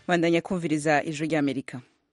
bandanya kumviriza ijwi ry'amerika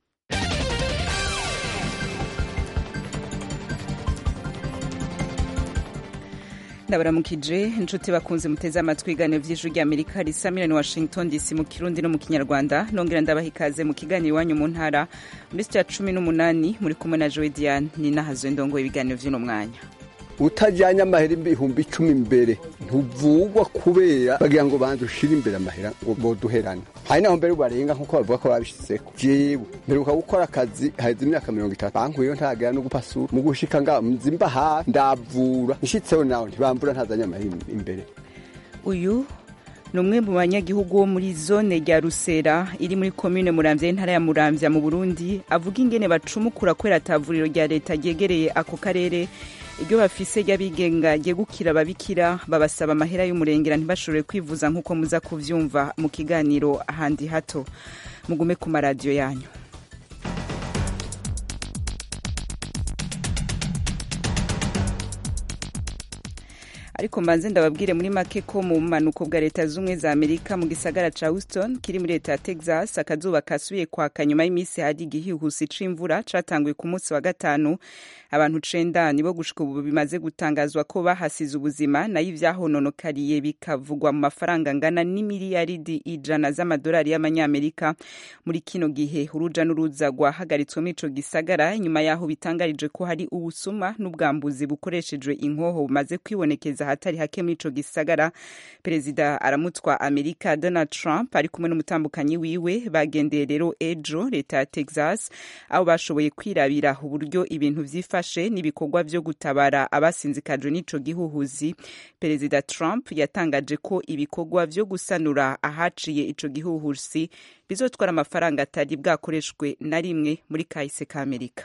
ndabaramukije inshuti bakunze muteze amatwi ibiganiro vy'ijwi ry'amerika risa miliyoni washington dc mu kirundi no mu kinyarwanda nongera ndabaha ikaze mu kiganiro iwanyu mu ntara muri sitiya cumi n'umunani muri kumwe na jowe diane ni nahazo ndongo ibiganiro vy'uno mwanya utajyanye amahera ibihumbi icumi imbere ntuvugwa kubera bagira ngo banze ushire imbere amahera ngo boduherane hari naho mbere barenga nkuko bavuga ko babishizeko jewe mperuka gukora akazi haheze imyaka mirongo itatu bankuyeyo ntagera no gupasura mu gushika nga nzimba hafi ndavura nshitseho nawe ntibambura ntazanye amahera imbere uyu ni umwe mu banyagihugu wo muri zone rya rusera iri muri komine muramvya y'intara ya muramvya mu burundi avuga ingene bacumukura kubera atavuriro rya leta ryegereye ako karere iryo bafise ry'abigenga ryegukira ababikira babasaba amahera y'umurengera ntibashobore kwivuza nk'uko muza kuvyumva mu kiganiro ahandi hato mugume ku maradiyo yanyu ariko mbanze ndababwire muri make ko mu bumanuko bwa leta z'ubumwe za amerika mu gisagara ca houston kiri muri leta ya texas akazuba kasubiye kwaka nyuma y'iminsi hari igihuhusi c'imvura catanguye ku munsi wa gatanu abantu cenda nibo gushika ubu bimaze gutangazwa ko bahasize ubuzima nayo ivyahononokariye bikavugwa mu mafaranga angana n'imiliyaridi ijana z'amadolari y'amanyamerika muri kino gihe uruja n'uruza rwahagaritswe muri ico gisagara nyuma yaho bitangarije ko hari ubusuma n'ubwambuzi bukoreshejwe inkoho bumaze kwibonekeza ahatari hake muri ico gisagara perezida aramutwa amerika donald trump ari kumwe n'umutambukanyi wiwe bagendeye rero ejo leta ya texas aho bashoboye kwirabira uburyo ibintu vyifashe n'ibikorwa vyo gutabara abasinzikajwe n'ico gihuhuzi perezida trump yatangaje ko ibikorwa vyo gusanura ahaciye ico gihuhusi bizotwara amafaranga atari bwakoreshwe na rimwe muri kahise ka amerika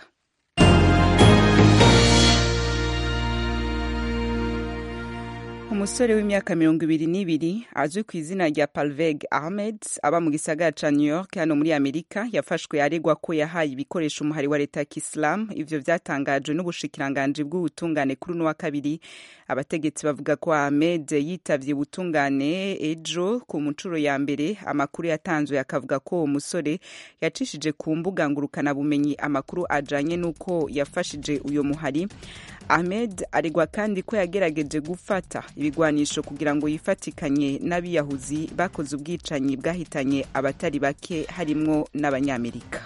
umusore w'imyaka mirongo ibiri n'ibiri azwi ku izina rya palveg ahmed aba mu gisagara ca new york hano muri amerika yafashwe aregwa ko yahaye ibikoresho umuhari wa leta ya kisilamu ivyo vyatangajwe n'ubushikiranganji bw'ubutungane kuri uno wa kabiri abategetsi bavuga ko ahmed yitavye ubutungane ejo ku muncuro ya mbere amakuru yatanzwe akavuga ko uwo musore yacishije ku mbuga ngurukanabumenyi amakuru ajanye n'uko yafashije uyo muhari ahmed aregwa kandi ko yagerageje gufata ibigwanisho kugira ngo yifatikanye n'abiyahuzi bakoze ubwicanyi bwahitanye abatari bake harimwo n'abanyamerika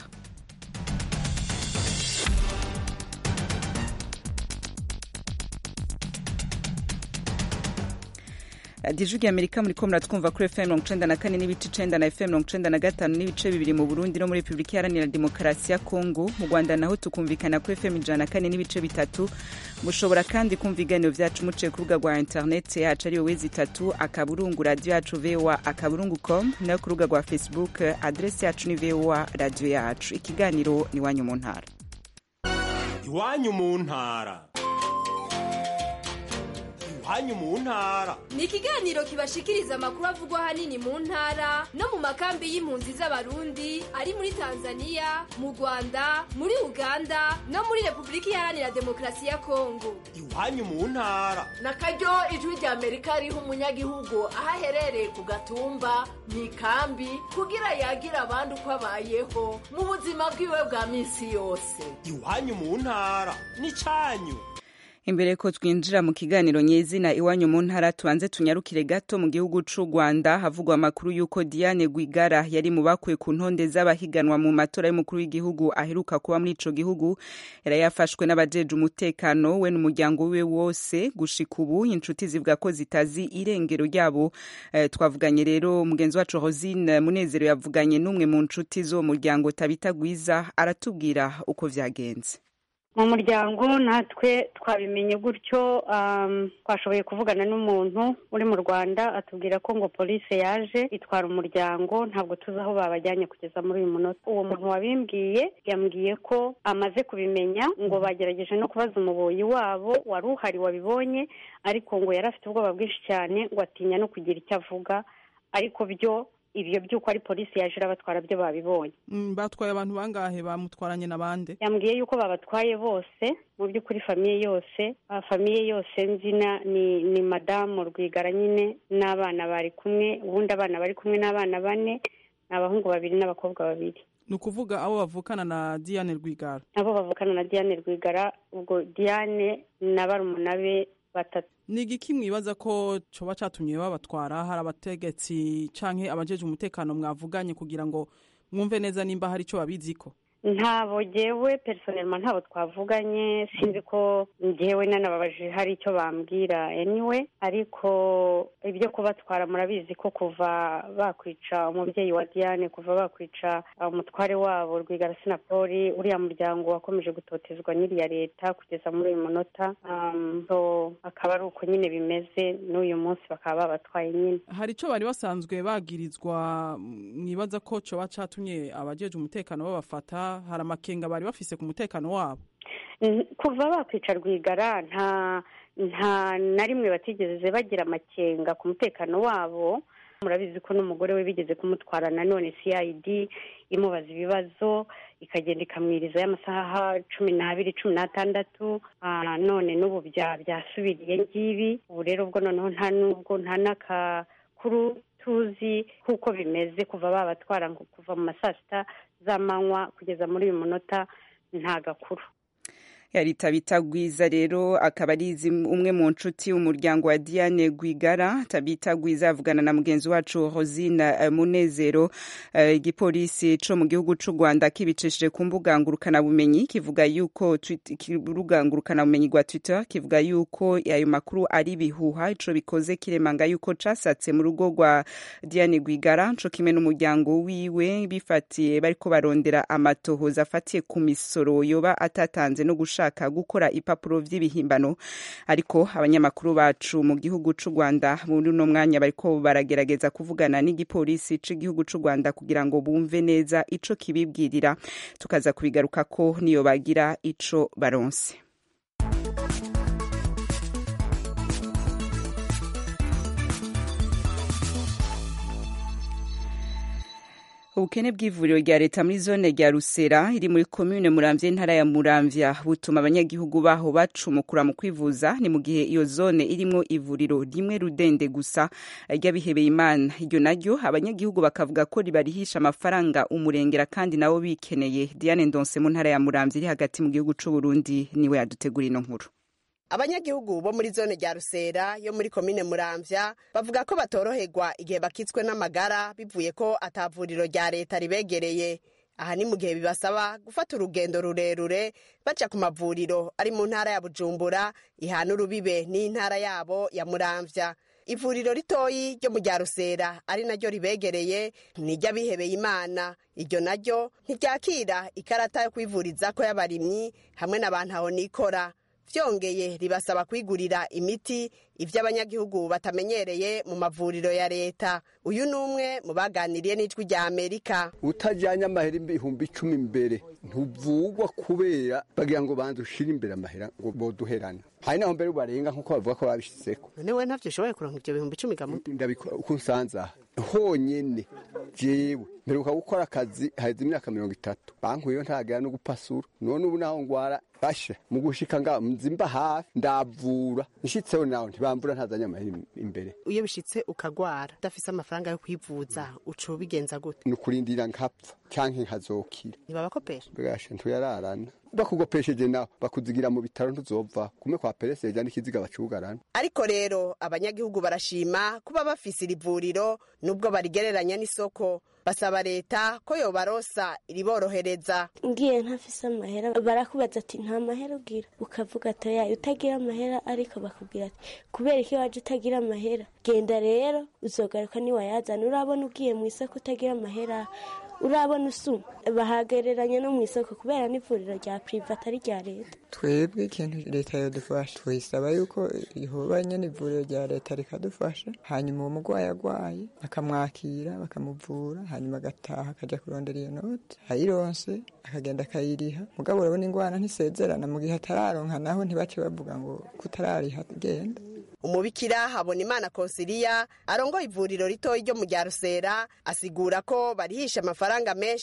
radiyo ijwi amerika muri ko muratwumva kuri fm mirongo icenda na kane n'ibice icenda na fm mirongo icenda na gatanu n'ibice bibiri mu burundi no muri repubulika iharanira demokarasi ya kongo mu rwanda naho tukumvikana kuri fm ijana na kane n'ibice bitatu mushobora kandi kumva ibiganiro vyacu muciye ku rubuga rwa interineti yacu ariyo wezi itatu akaburungu radiyo yacu voa akaburungu com nayo ku rubuga rwa facebook adresi yacu ni voa radiyo yacu ikiganiro ni iwanyu mu ntara iwanyu mu ntara iwanyu mu ntara ni ikiganiro kibashikiriza amakuru avugwa ahanini mu ntara no mu makambi y'impunzi z'abarundi ari muri tanzania mu rwanda muri uganda no muri repubulika iharanira demokarasi ya kongo iwanyu mu ntara na karyo ijwi rya amerika riha umunyagihugu aho aherereye ku gatumba mu ikambi kugira yagira abandi uko abayeho mu buzima bwiwe bwa minsi yose iwanyu mu ntara ni cyanyu imbere ko twinjira mu kiganiro nyezina iwanyu mu ntara tubanze tunyarukire gato mu gihugu c'u rwanda havugwa amakuru y'uko diane gwigara yari mu bakuwe ku ntonde z'abahiganwa mu matora y'umukuru w'igihugu aheruka kuba muri ico gihugu yari yafashwe n'abajeje umutekano we n'umuryango wiwe wose gushika ubu inshuti zivuga ko zitazi irengero ryabo eh, twavuganye rero mugenzi wacu rosine munezero yavuganye n'umwe mu nshuti z'uwo muryango tabita gwiza aratubwira uko vyagenze mu muryango natwe twabimenye gutyo twashoboye kuvugana n'umuntu uri mu rwanda atubwira ko ngo polisi yaje itwara umuryango ntabwo tuzi aho babajyanye kugeza muri uyu munota uwo muntu wabimbwiye yambwiye ko amaze kubimenya ngo bagerageje no kubaza umuboyi wabo wari uhari wabibonye ariko ngo yari afite ubwoba bwinshi cyane ngo atinya no kugira icyo avuga ariko byo ibyo by'uko ari polisi yaje irabatwara byo babibonye batwaye abantu bangahe bamutwaranye n'abandi yambwiye yuko babatwaye bose mu by'ukuri famiye yose famiye yose nzina ni ni madamu rwigara nyine n'abana bari kumwe ubundi abana bari kumwe n'abana bane ni abahungu babiri n'abakobwa babiri ni ukuvuga abo bavukana na diane rwigara abo bavukana na diane rwigara ubwo diane na barumuna be batatu ni igiki mwibaza ko coba catumye babatwara hari abategetsi canke abajeje umutekano mwavuganye kugira ngo mwumve neza nimba hari ico babiziko ntabo jyewe personelma ntabo twavuganye sinzi ko njyewe nanababajije hari icyo bambwira anyway ariko ibyo kubatwara murabizi ko kuva bakwica umubyeyi wa diane kuva bakwica umutware wabo rwigara sinapoli uriya muryango wakomeje gutotezwa n'iriya leta kugeza muri uyu munota um, so akaba ari uko nyine bimeze n'uyu munsi bakaba babatwaye nyine hari ico bari basanzwe bagirizwa mwibaza ko coba catumye abajeje umutekano babafata hari amakenga bari bafise ku mutekano wabo kuva bakwica rwigara nta nta na rimwe batigeze bagira amakenga ku mutekano wabo murabizi ko n'umugore we bigeze kumutwara nanone cid imubaza ibibazo ikagenda ikamwirizayo amasaha cumi n'abiri cumi n'atandatu none n'ubu byasubiriye ngibi ubu rero ubwo noneho nta n'ubwo nta n'akakuru tuzi kuko bimeze kuva babatwara ngo kuva mu ma saa sita z'amanywa kugeza muri uyu munota nta gakuru yari tabita gwiza rero akaba ari umwe mu nshuti umuryango wa diane gwigara tabita gwiza avugana na mugenzi wacu rosine munezero igipolisi co mu gihugu c'u rwanda kibicishije ku mbuga ngurukanabumenyi kivuga yuko urubuga ngurukanabumenyi rwa twitter kivuga yuko ayo makuru ari ibihuha ico bikoze kiremanga yuko casatse mu rugo rwa diane gwigara co kimwe n'umuryango wiwe bifatiye bariko barondera amatohoza afatiye ku misoro yoba atatanze no gushaka gushaka gukora ipapuro vy'ibihimbano ariko abanyamakuru bacu mu gihugu c'u Rwanda muri uno mwanya bariko baragerageza kuvugana n'igipolisi c'igihugu c'u Rwanda kugira ngo bumve neza ico kibibwirira tukaza kubigaruka ko niyo bagira ico baronse ubukene bw'ivuriro rya leta muri zone rya rusera iri muri komune muramvya intara ya muramvya butuma abanyagihugu baho bacumukura mu kwivuza ni mu gihe iyo zone irimwo ivuriro rimwe rudende gusa ry'abihebeye imana iryo naryo abanyagihugu bakavuga ko ribarihisha amafaranga umurengera kandi nabo bikeneye diane ndonse mu ntara ya muramvya iri hagati mu gihugu c'uburundi niwe yadutegura ino nkuru abanyagihugu bo muri zone rya rusera yo muri komine muramvya bavuga ko batoroherwa igihe bakitswe n'amagara bivuye ko atavuriro rya leta ribegereye aha ni mu gihe bibasaba gufata urugendo rurerure baca ku mavuriro ari mu ntara ya bujumbura ihana urubibe n'intara yabo ya muramvya ivuriro ritoyi ryo mu rya rusera ari naryo ribegereye n'iry'abihebeye imana iryo naryo ntiryakira ikarata yo kwivurizako y'abarimyi hamwe n'abantu aho nikora vyongeye ribasaba kwigurira imiti ivyo abanyagihugu batamenyereye mu mavuriro ya leta uyu ni umwe mu baganiriye n'ijwi rya amerika utajanye amahera ibihumbi icumi imbere ntuvugwa kubera bagira ngo banze ushire imbere amahera ngo boduherana hari naho mbere barenga nk'uko bavuga ko babishizeko none we ntavyo ushoboye kuronka ivyo bihumbi icumi gamu ndabikora uko nsanze aha honyene jewe mperuka gukora akazi haheze imyaka mirongo itatu bankuyeyo ntagera no gupasura none ubu naho ngwara basha mu gushika nga nzimba hafi ndavura nshitseho naho ntibambura ntazanye amahera imbere iyo bishitse ukagwara udafise amafaranga yo kwivuza uca ubigenza gute ni ukurindira nkapfa canke nkazokira ntibabakopesha mbwasha ntuyararana bakugopesheje nawe bakuzigira mu bitaro ntuzova kume kwa pereseja n'ikiziga bacugarana ariko rero abanyagihugu barashima kuba bafise iri vuriro nubwo barigereranya n'isoko basaba leta ko yobarosa iriborohereza ngiye ntafise amahera barakubaza ati nta mahera ugira ukavuga ati oya utagira amahera ariko bakubwira ati kubera iki waje utagira amahera genda rero uzogaruka niwayazana urabona ugiye mu isoko utagira amahera urabona usuma bahagereranya no mu isoko kubera n'ivuriro rya pirive atari rya leta twebwe ikintu leta yadufasha tuyisaba yuko ihubanye n'ivuriro rya leta rikadufasha hanyuma uwo murwayi agwaye bakamwakira bakamuvura hanyuma agataha akajya kurondera iyo noti ayironse akagenda akayiriha mugabo urabona ingwara ntisezerana mu gihe atararonka naho ntibace bavuga ngo kutarariha genda umubikira habona imana konsiliya arongoye ivuriro ritoyi ryo mu rya rusera asigura ko barihisha amafaranga menshi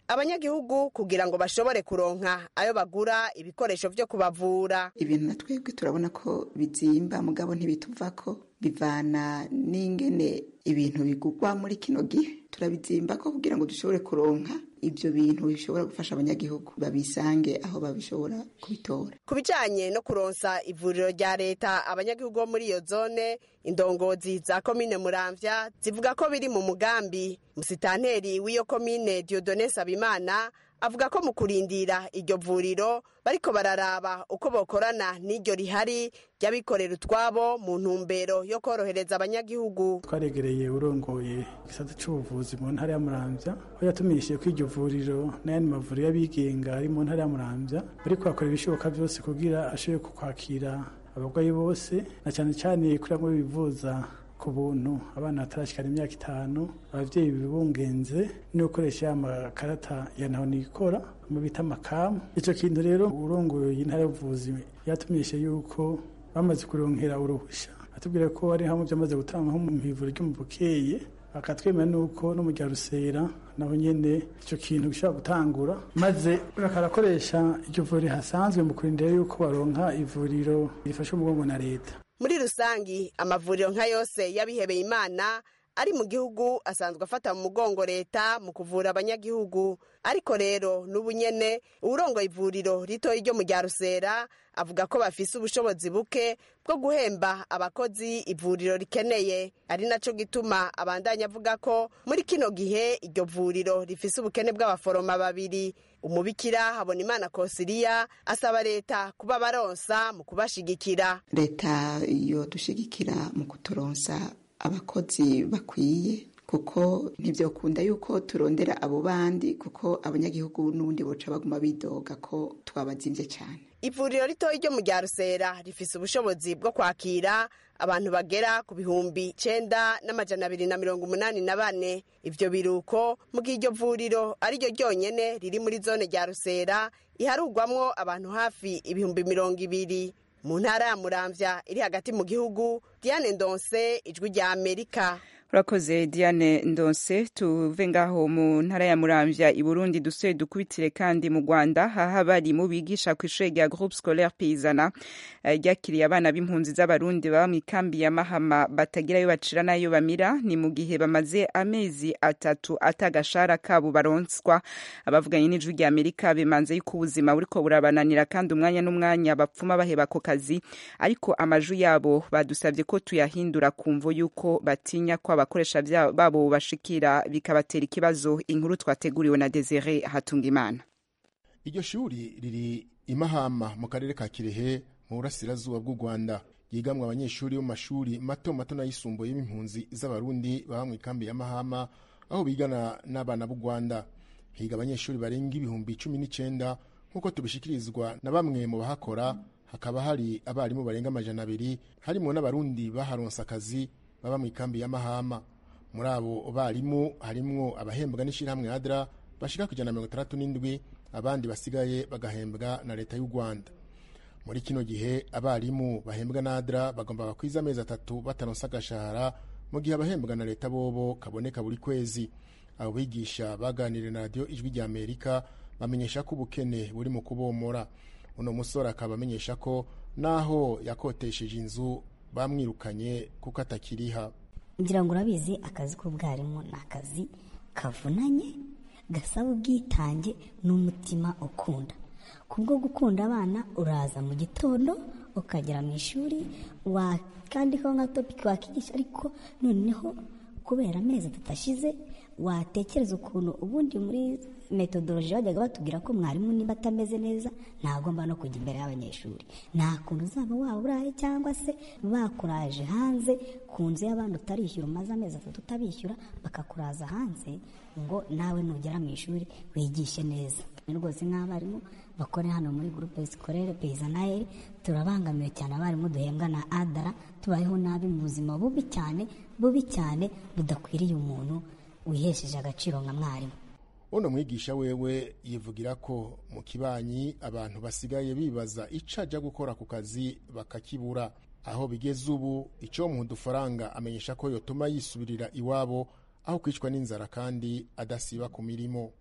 abanyagihugu kugira ngo bashobore kuronka ayo bagura ibikoresho vyo kubavura ibintu na twebwe turabona ko bizimba mugabo ntibituvako bivana n'ingene ibintu bigugwa muri kino gihe turabizimba ko kugira ngo dushobore kuronka ibyo bintu bishobora gufasha abanyagihugu babisange aho babishobora kubitora ku bijanye no kuronsa ivuriro rya leta abanyagihugu bo muri iyo zone indongozi za komine muramvya zivuga ko biri mu mugambi musitanteri w'iyo komine diodone sabimana avuga ko mu kurindira iryo vuriro bariko bararaba uko bokorana n'iryo rihari ry'abikorera utwabo mu ntumbero yo korohereza abanyagihugu twaregereye urongoye igisata c'ubuvuzi mu ntara ya muramvya aho yatumishije ko iryo vuriro n'ayandi mavuriro y'abigenga ari mu ntara ya muramvya bariko bakora ibishoboka vyose kugira ashobore kukwakira abarwayi bose na cyane cyane kuri bamwe bivuza ku buntu abana batarashikana imyaka itanu abavyeyi bibungenze no gukoresha ya makarata ya naho nikora mu bita makamu ico kintu rero urongoye intara y'ubuvuzi yatumishe yuko bamaze kuronkera uruhusha atubwira ko ari hamwe byamaze gutanga nko mu ivuriro ryo mu bukeye bakatwemera nuko no mu rya rusera naho nyene ico kintu gishobora gutangura maze bakarakoresha iryo vuriro hasanzwe mu kurindira yuko baronka ivuriro rifasha umugongo na leta muri rusangi amavuriro nka yose y'abihebeye imana ari mu gihugu asanzwe afata mu mugongo leta mu kuvura abanyagihugu ariko rero n'ubu nyene uwurongoye ivuriro ritoyi ryo mu rya rusera avuga ko bafise ubushobozi buke bwo guhemba abakozi ivuriro rikeneye ari naco gituma abandanya avuga ko muri kino gihe iryo vuriro rifise ubukene bw'abaforoma babiri umubikira habona imana kosiriya asaba leta kuba baronsa mu kubashigikira leta iyo dushigikira mu kuturonsa abakozi bakwiye kuko ntibyakunda yuko turondera abo bandi kuko abanyagihugu n'ubundi boca baguma bidoga ko twabazimbye cyane ivuriro ritoya ryo mu rya rusera rifise ubushobozi bwo kwakira abantu bagera ku bihumbi icenda n'amajana abiri na mirongo umunani na bane ivyo biruko mu gihe iryo vuriro ari ryo ryonyene riri muri zone rya rusera iharugwamwo abantu hafi ibihumbi mirongo ibiri mu ntara ya muramvya iri hagati mu gihugu diane ndonse ijwi rya amerika urakoze diane ndonse tuve ngaho mu ntara ya muramvya i burundi dusuye dukubitire kandi mu rwanda haha bari mu bigisha ku ishuri rya groupe scolaire payizana ryakiriye abana b'impunzi z'abarundi baba mu ikambi ya mahama batagira ayo bacira n'ayo bamira ni mu gihe bamaze amezi atatu atagashara kabo baronswa abavuganye n'ijwi rya amerika bemanze yuko ubuzima buriko burabananira kandi umwanya n'umwanya bapfuma baheba ako kazi ariko amaju yabo badusabye ko tuyahindura kumvo yuko batinya ko abakoresha babo bashikira bikabatera ikibazo inkuru twateguriwe na Desire Hatungimana iryo shuri riri imahama mu karere ka Kirehe mu burasirazuba bw'u Rwanda yigamwe abanyeshuri bo mu mashuri mato mato n'ayisumbuye y'impunzi z'abarundi baba mu ikambi ya Mahama aho bigana n'abana b'u Rwanda higa abanyeshuri barenga ibihumbi cumi n'icenda nk'uko tubishikirizwa na bamwe mu bahakora hakaba hari abarimu barenga amajana abiri harimo n'abarundi baharonse akazi baba mu ikambi ya Mahama muri abo barimu harimwo abahembwa n'ishirahamwe ADRA bashika ku ijana na mirongo itandatu n'indwi abandi basigaye bagahembwa na leta y'u Rwanda muri kino gihe abarimu bahembwa na ADRA bagomba bakwiza amezi atatu bataronse agashahara mu gihe abahembwa na leta bobo kaboneka buri kwezi abo bigisha baganiriye na radiyo ijwi rya Amerika bamenyesha ko ubukene buri mu kubomora uno musore akaba amenyesha ko naho yakotesheje inzu bamwirukanye kuko atakiriha ngira ngo urabizi akazi k'ubwarimu ni akazi kavunanye gasaba ubwitange n'umutima ukunda kubwo gukunda abana uraza mu gitondo ukagera mu ishuri wakandikaho nka topiki wakigisha ariko noneho kubera amezi atatu ashize watekereza ukuntu ubundi muri metodoloji bajyaga batubwira ko mwarimu niba atameze neza ntagomba no kujya imbere y'abanyeshuri nta kuntu uzaba waba uraye cyangwa se bakuraje hanze ku nzu y'abandi utarishyura umaze amezi atatu utabishyura bakakuraza hanze ngo nawe nugera mu ishuri wigishe neza ni rwose nk'abarimu bakore hano muri gurupe sikorere peyizanayeri turabangamiwe cyane abarimu duhembwa na adara tubayeho nabi mu buzima bubi cyane bubi cyane budakwiriye umuntu wihesheje agaciro nka mwarimu uno mwigisha wewe yivugira ko mu kibanyi abantu basigaye bibaza ico aja gukora ku kazi bakakibura aho bigeze ubu ico muha udufaranga amenyesha ko yotuma yisubirira iwabo aho kwicwa n'inzara kandi adasiba ku mirimo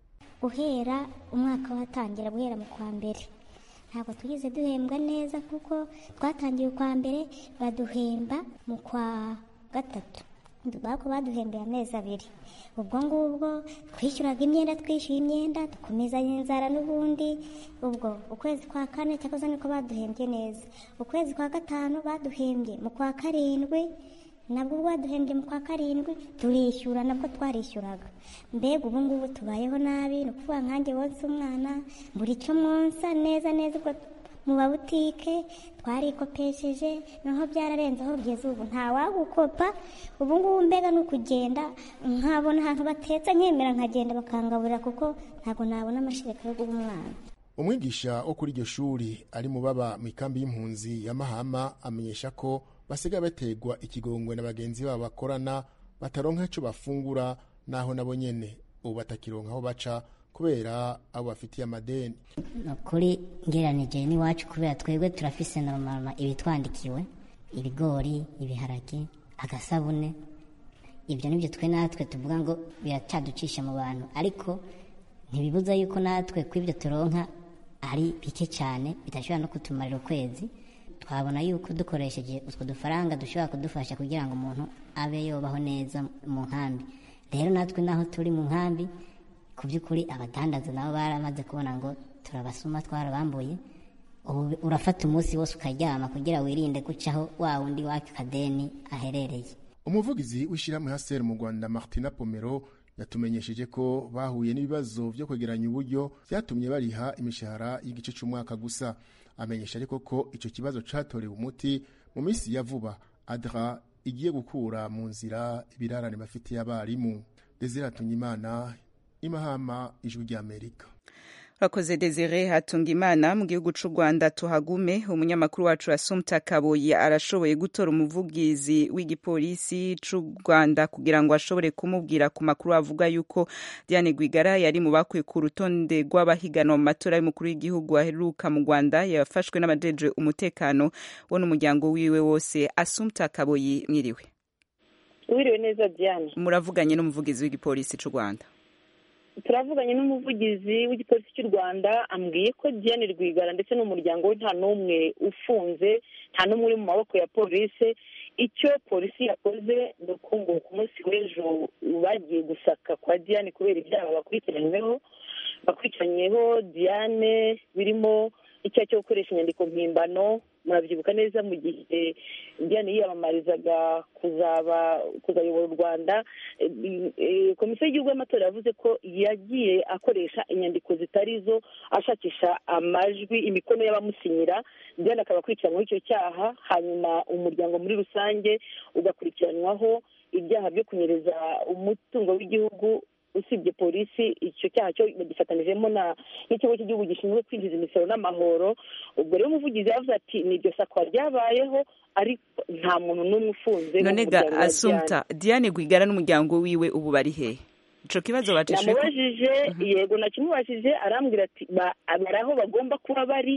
guhera umwaka watangira guhera mu kwa mbere ntabwo tugeze duhembwa neza kuko twatangiye ukwa mbere baduhemba mu kwa gatatu bako baduhembeye amezi abiri ubwo ngubwo twishyuraga imyenda twishyuye imyenda dukomezanya inzara n'ubundi ubwo ukwezi kwa kane cyakoze niko baduhembye neza ukwezi kwa gatanu baduhembye mu kwa karindwi nabwo ubwo baduhembye mu kwa karindwi turishyura nabwo twarishyuraga mbega ubu ngubu tubayeho nabi ni ukuvuga nkanjye wonsa umwana buri cyo mwonsa neza neza ubwo mu mabutike twarikopesheje noneho byararenzeho bigeze ubu ntawagukopa ubu ngubu mbega ni ukugenda nkabona ahantu batetse nkemera nkagenda bakangaburira kuko ntabwo nabona amashereka yo guha umwana umwigisha wo kuri iryo shuri ari mu baba mu ikambi y'impunzi ya mahama amenyesha ko basigaye bategwa ikigongwe na bagenzi babo bakorana bataronka icyo bafungura naho nabo nyene ubu batakironka aho baca kubera abo bafitiye amadeni ni ukuri ngeranije n'iwacu kubera twebwe turafise normal ibitwandikiwe ibigori ibiharage agasabune ibyo nibyo twe natwe tuvuga ngo biracaducisha mu bantu ariko ntibibuza yuko natwe ku ibyo turonka ari bike cyane bidashobora no kutumarira ukwezi twabona yuko dukoresheje utwo dufaranga dushobora kudufasha kugira ngo umuntu abe yobaho neza mu nkambi rero natwe naho turi mu nkambi ku by'ukuri abadandaza nabo baramaze kubona ngo turabasuma twarabambuye ubu urafata umunsi wose ukaryama kugira wirinde gucaho wa wundi waka kadeni aherereye umuvugizi w'ishyirahamwe haseri mu rwanda martina pomero yatumenyesheje ko bahuye n'ibibazo byo kwegeranya uburyo byatumye bariha imishahara y'igice cy'umwaka gusa amenyesha ariko ko icyo kibazo cyatorewe umuti mu minsi ya vuba adra igiye gukura mu nzira ibirarane bafitiye abarimu desire imana imahama ijwi ry'amerika urakoze desire hatunga imana mu gihugu cy'u rwanda tuhagume umunyamakuru wacu asumta kaboyi arashoboye gutora umuvugizi w'igipolisi cy'u rwanda kugira ngo ashobore kumubwira ku makuru avuga yuko diane rwigara yari mu bakuye ku rutonde rw'abahiganwa mu matora y'umukuru w'igihugu aheruka mu rwanda yafashwe n'abajeje umutekano wo n'umuryango wiwe wose asumta kaboyi mwiriwe wiriwe neza diane muravuganye n'umuvugizi w'igipolisi cy'u rwanda turavuganye n'umuvugizi w'igipolisi cy'u rwanda ambwiye ko diane rwigara ndetse n'umuryango we nta n'umwe ufunze nta n'umwe uri mu maboko ya polisi icyo polisi yakoze ni uko ngo ku munsi w'ejo bagiye gusaka kwa diane kubera ibyaha bakurikiranyweho bakurikiranyweho diane birimo icyaha cyo gukoresha inyandiko mpimbano murabyibuka neza mu gihe diane yiyamamarizaga kuzaba kuzayobora u rwanda komisiyo y'igihugu y'amatora yavuze ko yagiye akoresha inyandiko zitari zo ashakisha amajwi imikono y'abamusinyira diane akaba akurikiranyweho icyo cyaha hanyuma umuryango muri rusange ugakurikiranwaho ibyaha byo kunyereza umutungo w'igihugu usibye polisi icyo cyaha cyo bagifatanyijemo n'ikigo cy'igihugu gishinzwe kwinjiza imisoro n'amahoro ubwo rero umuvugizi yavuze ati ni iryo sakwa ryabayeho ariko nta muntu n'umwe ufunze none ga asumta diane rwigara n'umuryango wiwe ubu bari hehe ico kibazo bacishe namubajije yego nakimubajije arambwira ati bari aho bagomba kuba bari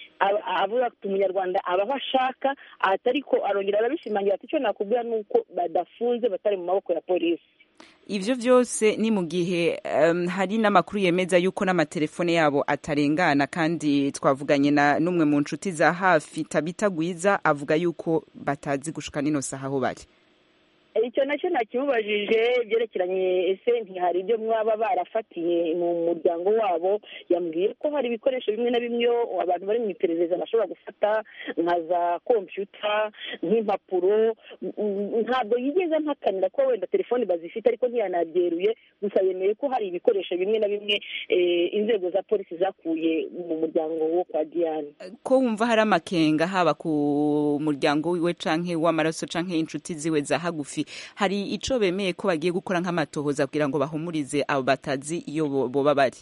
avuga ati umunyarwanda aba aho ashaka atari ko arongera arabishimangira ati icyo nakubwira ni uko badafunze batari mu maboko ya polisi ivyo vyose ni mu gihe um, hari n'amakuru yemeza yuko n'amatelefone yabo atarengana kandi twavuganye na n'umwe mu nshuti za hafi tabita gwiza avuga yuko batazi gushika nino saha aho bari icyo nacyo nakimubajije byerekeranye ese ntihari ibyo mwaba barafatiye mu muryango wabo yambwiye ko hari ibikoresho bimwe na bimwe abantu bari mu iperereza bashobora gufata nka za kompiyuta nk'impapuro ntabwo yigeze mpakanira ko wenda telefoni bazifite ariko ntiyanabyeruye gusa yemeye ko hari ibikoresho bimwe na bimwe inzego za polisi zakuye mu muryango wo kwa diane ko wumva hari amakenga haba ku muryango wiwe canke w'amaraso canke inshuti ziwe za hagufi hari ico bemeye ko bagiye gukora nk'amatohoza kugira ngo bahumurize abo batazi iyo boba bari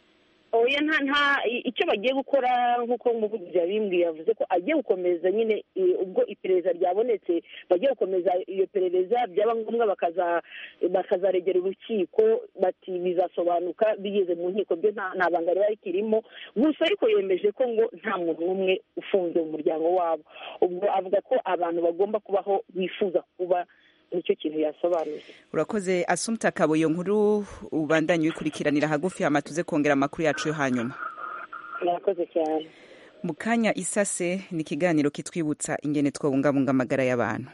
oya nta nta icyo bagiye gukora nk'uko umuvugizi yabimbwiye yavuze ko agiye gukomeza nyine ubwo iperereza ryabonetse bagiye gukomeza iyo perereza byaba ngombwa bakazaregera urukiko bati bizasobanuka bigeze mu nkiko byo nta banga riba rikirimo gusa ariko yemeje ko ngo nta muntu n'umwe ufunze mu muryango wabo ubwo avuga ko abantu bagomba kubaho bifuza kuba nicyo kintu yasobanuye urakoze asumta kabo iyo nkuru ubandanye uyikurikiranira hagufi hama tuze kongera amakuru yacu yo hanyuma murakoze cyane mu kanya isase ni ikiganiro kitwibutsa ingene twabungabunga amagara y'abantu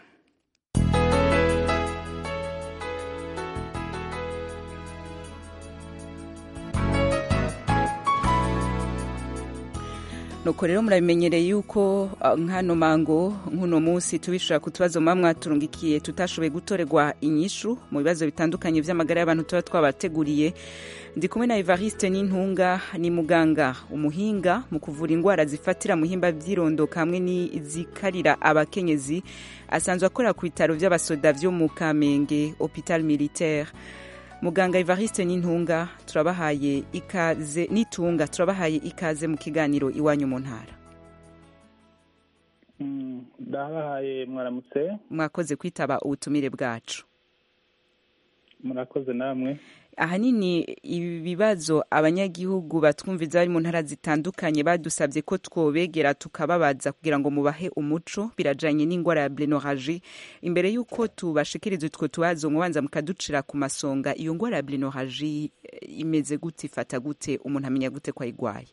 nuko rero murabimenyereye yuko uh, nk'ano mango nk'uno munsi tubishura ku tubazo muba mwaturungikiye tutashoboye gutorerwa inyishu mu bibazo bitandukanye vy'amagara y'abantu tuba twabateguriye ndi kumwe na evariste n'intunga ni muganga umuhinga mu kuvura indwara zifatira mu himba vy'irondoka hamwe n'izikarira abakenyezi asanzwe akorera ku bitaro vy'abasoda vyo mu kamenge hopital militaire muganga evariste n'intunga turabahaye ikaze n'itunga turabahaye ikaze mu kiganiro iwanyu mu ntara ndabahaye mwaramutse mwakoze kwitaba ubutumire bwacu murakoze namwe ahanini ibibazo abanyagihugu batwumviza bari mu ntara zitandukanye badusabye ko twobegera tukababaza kugira ngo mubahe umuco birajanye n'indwara ya blenoraji imbere y'uko tubashikiriza utwo tubazo mubanza mukaducira ku masonga iyo ndwara ya blenoraji imeze gute ifata gute umuntu amenya gute ko ayigwaye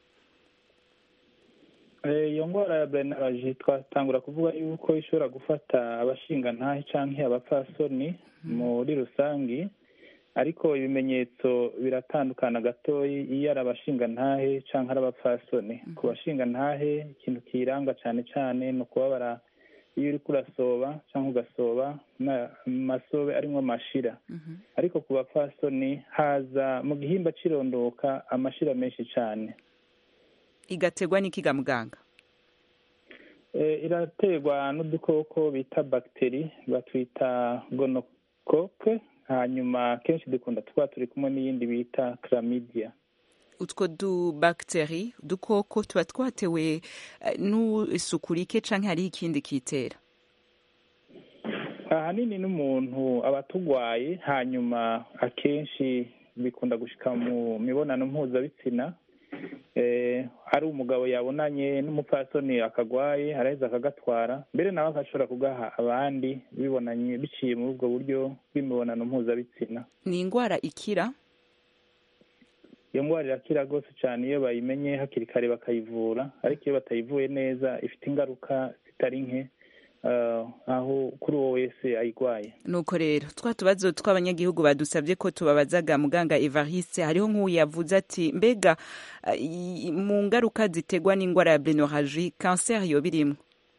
iyo ndwara ya blenoraji twatangura kuvuga yuko ishobora gufata abashingantahe canke abapfasoni muri rusangi ariko ibimenyetso biratandukana gatoyi iyo ari abashingantahe cyangwa ari abapfasoni ku bashingantahe ikintu kiranga cyane cyane ni ukubabara iyo uri kurasoba cyangwa ugasoba amasobe arimo amashira ariko ku bapfasoni haza mu gihimba cirondoka amashira menshi cyane igategwa n'ikiga muganga iraterwa n'udukoko bita bagiteri batwita gonokoke hanyuma kenshi dukunda tuba turi kumwe n'iyindi bita chlamydia utwo dubagiteri udukoko tuba twatewe n'isuku rike cyangwa hariho ikindi kitera ahanini n'umuntu aba atugwaye hanyuma akenshi bikunda gushika mu mibonano mpuzabitsina ari umugabo yabonanye n'umupfasoni akagwaye araheza akagatwara mbere nawe agashobora kugaha abandi bibonanye biciye muri ubwo buryo bw'imibonano mpuzabitsina ni indwara ikira iyo ndwara irakira rwose cyane iyo bayimenye hakiri kare bakayivura ariko iyo batayivuye neza ifite ingaruka zitari nke aho kuri uwo wese ayirwaye nuko rero twa tubazo tw'abanyagihugu badusabye ko tubabazaga muganga evariste hariho nk'uwo yavuze ati mbega mu ngaruka ziterwa n'indwara ya blenoraji kanseri yo birimo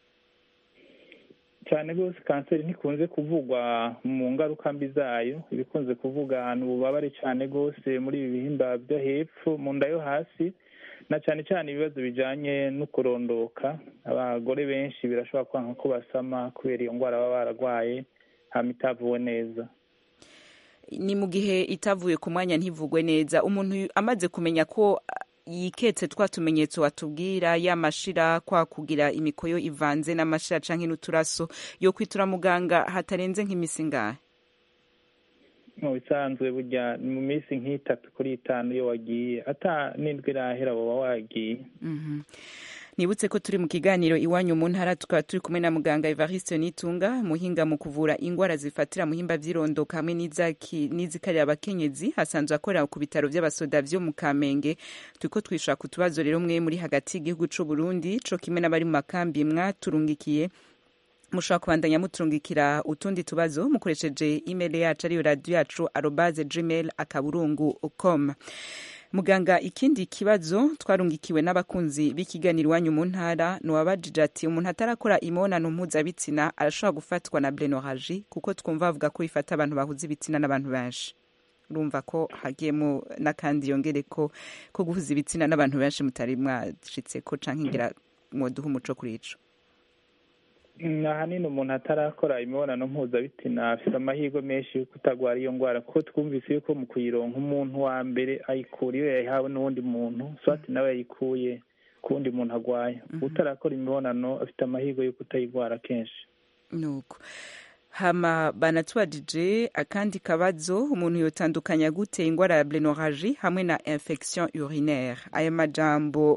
cyane rwose kanseri ntikunze kuvugwa mu ngaruka mbi zayo ibikunze kuvuga ni ububabare cyane rwose muri ibi bihimba byo hepfo mu nda yo hasi na cyane cyane ibibazo bijyanye no kurondoka abagore benshi birashobora kwanga ko basama kubera iyo ndwara baba bararwaye hama itavuwe neza ni mu gihe itavuye ku mwanya ntivugwe neza umuntu amaze kumenya ko yiketse twa tumenyetso watubwira y'amashira kwa kugira imikoyo ivanze n'amashira canke n'uturaso yo kwitura muganga hatarenze nk'imisi ngahe mu bisanzwe burya ni mu minsi nk'itatu kuri itanu iyo wagiye ata n'indwi irahera woba wagiye nibutse ko turi mu kiganiro iwanyu mu ntara tukaba turi kumwe na muganga evariste nitunga muhinga mu kuvura indwara zifatira muhimba vy'irondoka hamwe n'izikarira abakenyezi asanzwe akorera ku bitaro vy'abasoda vyo mu kamenge turiko twishura ku tubazo rero mwe muri hagati y'igihugu c'u burundi co kimwe n'abari mu makambi mwaturungikiye mushobora kubandanya muturungikira utundi tubazo mukoresheje email yacu ariyo radio yacu arobaze gmail akaburungu com muganga ikindi kibazo twarungikiwe n'abakunzi b'ikiganiro iwanyu mu ntara nuwabajije ati umuntu atarakora imibonano mpuzabitsina arashobora gufatwa na blenoraji kuko twumva bavuga ko ifata abantu bahuza ibitsina n'abantu benshi urumva ko hagiyemo n'akandi yongere ko ko guhuza ibitsina n'abantu benshi mutari mwashitse ko canke ngira mwoduha umuco kuri ico ahanini umuntu atarakora imibonano mpuzabitsina afite amahirwe menshi yo kutagwara iyo ndwara kuko twumvise yuko mu kuyironka umuntu wa mbere ayikura iyo yayihawe n'uwundi muntu swati nawe yayikuye ku wundi muntu agwaye utarakora imibonano afite amahirwe yo kutayigwara kenshi nuko hama banatubajije akandi kabazo umuntu yotandukanya gute indwara ya blenoraji hamwe na infection urinaire aya majambo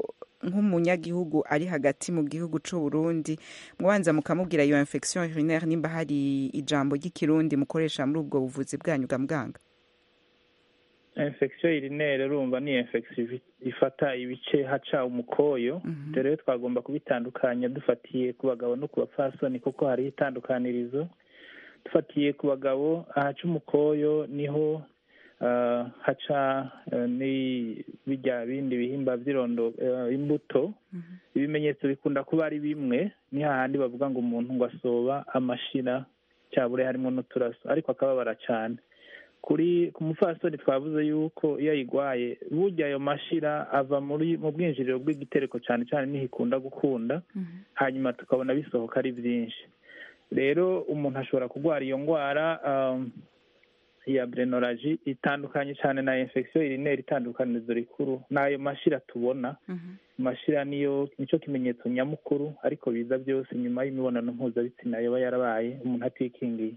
nk'umunyagihugu ari hagati mu gihugu c'u Burundi mubanza mukamubwira iyo infection urinaire nimba hari ijambo ry'ikirundi mukoresha muri ubwo buvuzi bwanyu ga muganga infection urinaire urumva ni infection ifi- ifata ibice haca umukoyo rero twagomba kubitandukanya dufatiye ku bagabo no ku bapfasoni kuko hariho itandukanirizo dufatiye ku bagabo ahaca umukoyo niho ah, haca eh, ni bijya bindi bihimba by'irondo eh, imbuto ibimenyetso bikunda kuba ari bimwe ni hahandi bavuga ngo umuntu ngo asoba amashira cyabure harimo n'uturaso ariko akababara cyane kuri ku mupfasoni twavuze yuko iyo ayigwaye burya ayo mashira ava muri mu bwinjiriro bw'igitereko cyane cyane niho ikunda gukunda hanyuma tukabona bisohoka ari byinshi rero umuntu ashobora kurwara iyo ndwara um, ya brenoraji itandukanye cyane na infection urinaire itandukanirizo rikuru n'ayo mashira tubona mashira niyo nicyo kimenyetso nyamukuru ariko biza byose nyuma y'imibonano mpuzabitsina yaba yarabaye umuntu atikingiye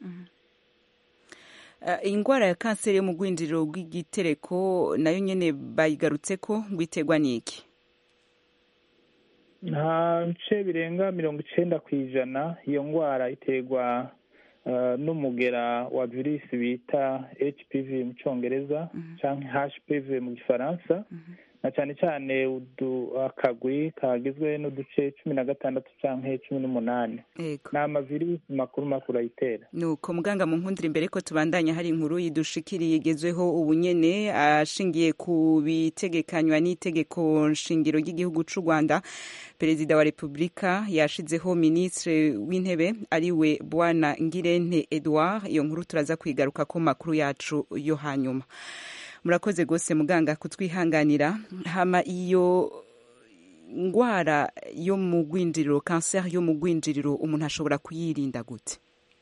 Uh, ingwara ya kanseri yo mu rwinjiriro rw'igitereko nayo nyene bayigarutseko ngo iterwa n'iki nta bice birenga mirongo icenda ku ijana iyo ndwara iterwa uh, n'umugera wa virusi bita hpv mu cyongereza cyangwa hpv mu gifaransa na cyane cyane udu- akagwi kagizwe n'uduce cumi na gatandatu cyangwa cumi n'umunani Ego. ni amavirusi makuru makuru ayitera nuko muganga mu nkundira imbere ko tubandanya hari inkuru yidushikiriye igezweho ubu nyene ashingiye ku bitegekanywa n'itegeko nshingiro ry'igihugu c'u Rwanda perezida wa repubulika yashizeho ministre w'intebe ariwe bwana ngirente edouard iyo nkuru turaza kwigaruka ko makuru yacu yo hanyuma murakoze gose muganga kutwihanganira hama iyo ngwara yo mu rwinjiriro kanseri yo mu rwinjiriro umuntu ashobora kuyirinda gute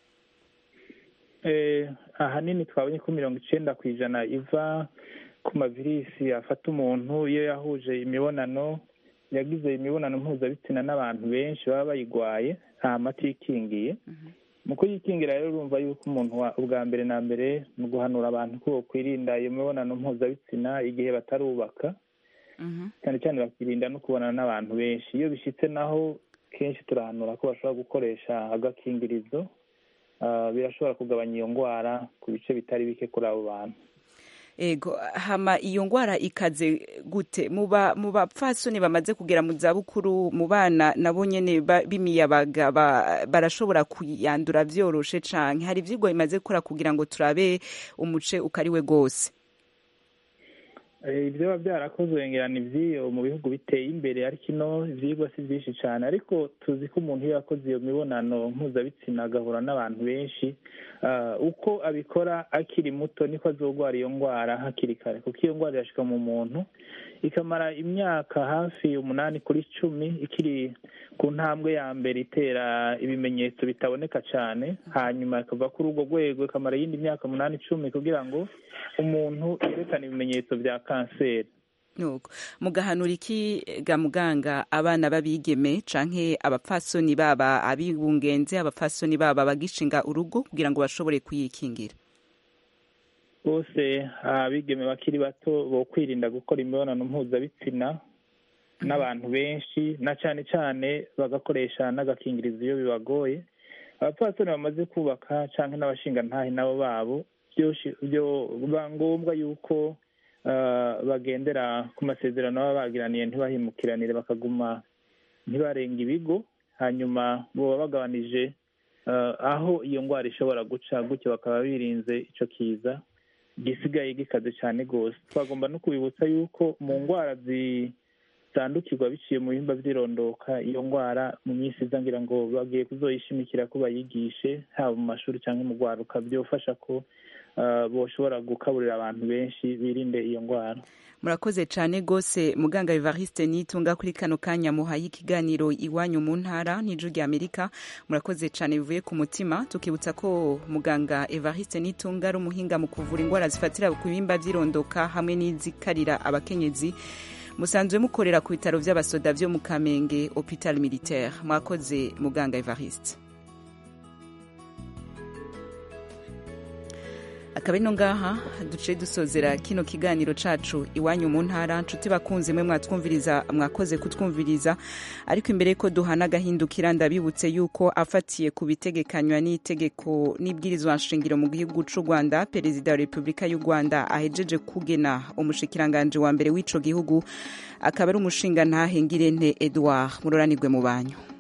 eh, ahanini twabonye ko mirongo icenda ku ijana iva ku mavirisi afata umuntu iyo yahuje imibonano yagize imibonano mpuzabitsina n'abantu benshi baba bayigwaye nta mati yikingiye mu kuyikingira rero urumva yuko umuntu wa- ubwa mbere na mbere mu guhanura abantu ko kwirinda iyo mibonano mpuzabitsina igihe batarubaka cyane cyane bakirinda no kubonana n'abantu benshi iyo bishyitse naho kenshi turahanura ko bashobora gukoresha agakingirizo Ah, birashobora kugabanya iyo ndwara ku bice bitari bike kuri abo bantu ego hama iyo ngwara ikaze gute mu ba- mu bapfasoni bamaze kugera mu zabukuru mu bana nabo nyene ba- b'imiyabaga ba- barashobora kuyandura vyoroshe canke hari ivyigwa bimaze gukora kugira ngo turabe umuce ukariwe gose Eh, ibyo biba byarakozwe ngira ni iby'iyo mu bihugu biteye imbere ariko ino ibyigwa si byinshi cyane ariko tuzi ko umuntu iyo yakoze iyo mibonano mpuzabitsina agahura n'abantu benshi ah, uko abikora akiri muto niko azogwara iyo ndwara hakiri kare kuko iyo ndwara irashika mu muntu ikamara imyaka hafi umunani kuri cumi ikiri ku ntambwe ya mbere itera ibimenyetso bitaboneka cyane hanyuma ikava kuri urwo rwego ikamara iyindi myaka umunani icumi kugira ngo umuntu yerekane ibimenyetso bya kanseri nuko mugahanura iki ga muganga abana b'abigeme canke abapfasoni baba abibungenze abapfasoni baba bagishinga urugo kugira ngo bashobore kuyikingira bose abigeme bakiri bato bo kwirinda gukora imibonano mpuzabitsina n'abantu benshi na cyane cyane bagakoresha n'agakingirizo iyo bibagoye abapfasoni bamaze kubaka cyangwa n'abashingantahe nabo babo byoshi- byo biba ngombwa yuko ah, bagendera ku masezerano baba bagiraniye ntibahimukiranire bakaguma ntibarenga ibigo hanyuma boba bagabanije ah, aho iyo ndwara ishobora guca gutyo bakaba birinze icyo kiza gisigaye gikaze cyane rwose twagomba no kubibutsa yuko mu ndwara zitandukirwa biciye mu bihimba by'irondoka iyo ndwara mu minsi iza ngira ngo bagiye kuzoyishimikira ko bayigishe haba mu mashuri cyangwa mu rwaruka byofasha ko ah, boshobora gukaburira abantu benshi birinde iyo ndwara murakoze cyane rwose muganga evariste nitunga kuri kano kanya muhaye ikiganiro iwanyu mu ntara n'ijwi rya amerika murakoze cyane bivuye ku mutima tukibutsa ko muganga evariste nitunga ari umuhinga mu kuvura indwara zifatira ku bihimba by'irondoka hamwe n'izikarira abakenyezi musanzwe mukorera ku bitaro by'abasoda byo mu kamenge hopital militaire mwakoze muganga evariste akaba ino ngaha duce dusozera kino kiganiro cacu iwanyu mu ntara nshuti bakunze mwe mwatwumviriza mwakoze kutwumviriza ariko imbere yuko duhana agahindukira ndabibutse yuko afatiye ku bitegekanywa n'itegeko n'ibwirizwa nshingiro mu gihugu c'u rwanda perezida wa repubulika y'u rwanda ahejeje kugena umushikiranganje wa mbere w'ico gihugu akaba ari umushinga ntahengirente edouard muroranirwe mu banyu